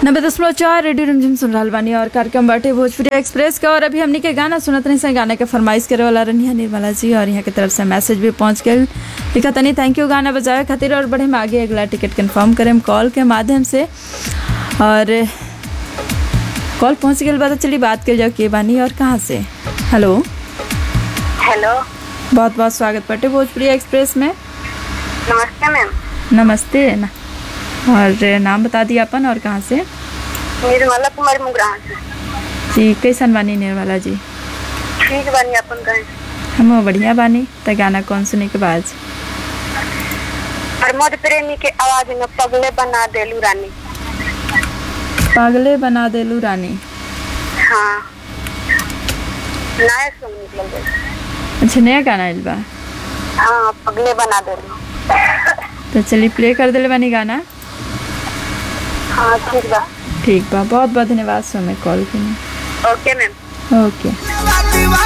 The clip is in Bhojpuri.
नब्बे दशमलव चार रेडियो रंजन सुन रहल बानी और कार्यक्रम बाटे भोजपुरी एक्सप्रेस का और अभी हमनी के गाना सुनत रही से गाना के फरमाइश करे वाला रनिया निर्मला जी और यहाँ के तरफ से मैसेज भी पहुँच गए लिखा तनी थैंक यू गाना बजावे खातिर और बढ़े में आगे अगला टिकट कंफर्म करें कॉल के माध्यम से और कॉल पहुँच गई बात चलिए बात कर जाओ के बानी और कहाँ से हेलो हेलो बहुत बहुत स्वागत बाटे भोजपुरी एक्सप्रेस में नमस्ते मैम नमस्ते न और नाम बता दिया अपन और कहाँ से निर्मला कुमारी मुगराहा से जी कैसन बानी निर्मला जी ठीक बानी अपन कहें हम बढ़िया बानी त गाना कौन सुने के बाद प्रमोद प्रेमी के आवाज में पगले बना देलू रानी पागले बना देलू रानी हाँ नया सॉन्ग निकल गई अच्छा नया गाना आइल बा हाँ पगले बना देलू तो चलिए प्ले कर दिले बानी गाना हाँ ठीक बा ठीक बा बहुत बहुत धन्यवाद सो में कॉल के ओके मैम ओके दीवार